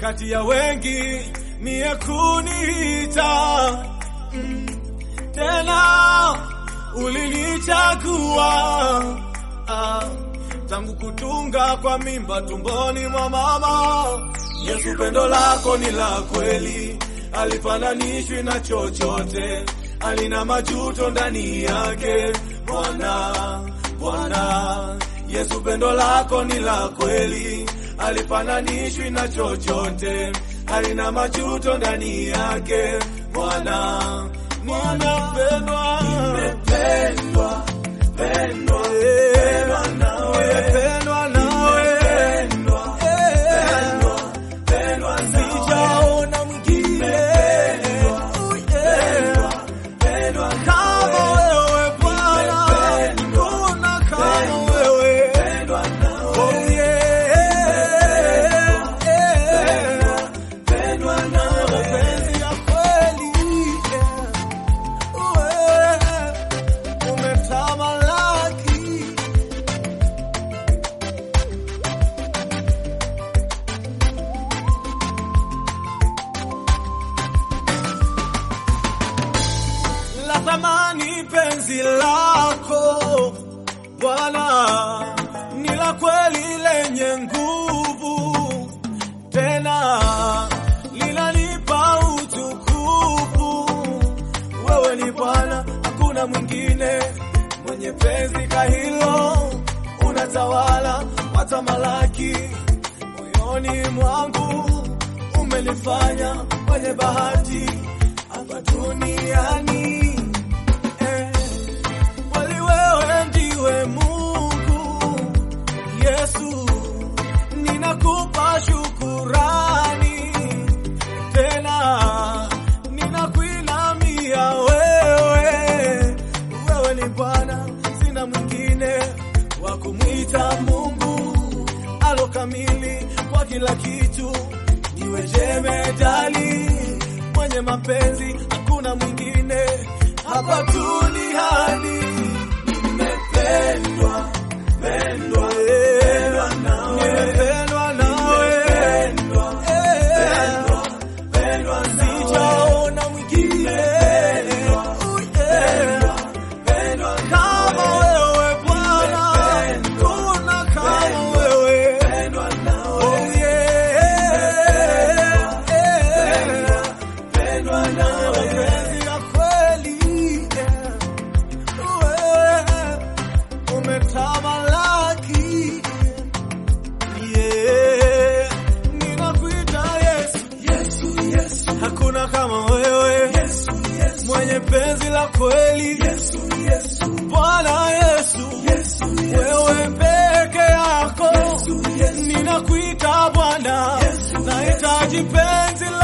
kati ya wengi mie kuniita mm. Tena ulinichagua ah. Tangu kutunga kwa mimba tumboni mwa mama. Yesu, pendo lako ni la kweli, alifananishwi na chochote, alina majuto ndani yake. Bwana, Bwana Yesu, pendo lako ni la kweli, alifananishwi na chochote, alina majuto ndani yake. Bwana, nimependwa, nimependwa, pendwa, pendwa nawe, nimependwa nawe, pendwa, pendwa, sijaona mwingine pendwa kama wewe Bwana, kuna kama wewe Oh, yeah. Pendwa na mapenzi ya kweli Wewe umetamalaki la thamani penzi lako Bwana ni la kweli lenye nguvu, tena linanipa utukufu. Wewe ni Bwana, hakuna mwingine mwenye penzi kahilo, unatawala watamalaki moyoni mwangu, umenifanya mwenye bahati hapa duniani eh. Kweli wewe ndiwe Mungu Yesu, ninakupa shukurani tena ninakuinamia wewe. Wewe ni Bwana, sina mwingine wa kumwita Mungu alo kamili kwa kila kitu, niwe jemedali mwenye mapenzi, hakuna mwingine hapa duniani. Nimependwa, pendwa, pendwa nawe, nimependwa nawe, pendwa, pendwa, sijaona mwingine pendwa kama wewe Bwana, kuna kama wewe Oh, yeah. Pendwa na mapenzi ya kweli Wewe umetamalaki Yeah. Ninakuita Yesu, hakuna kama wewe mwenye penzi la kweli Bwana Yesu, wewe peke yako ninakuita Bwana, nahitaji penzi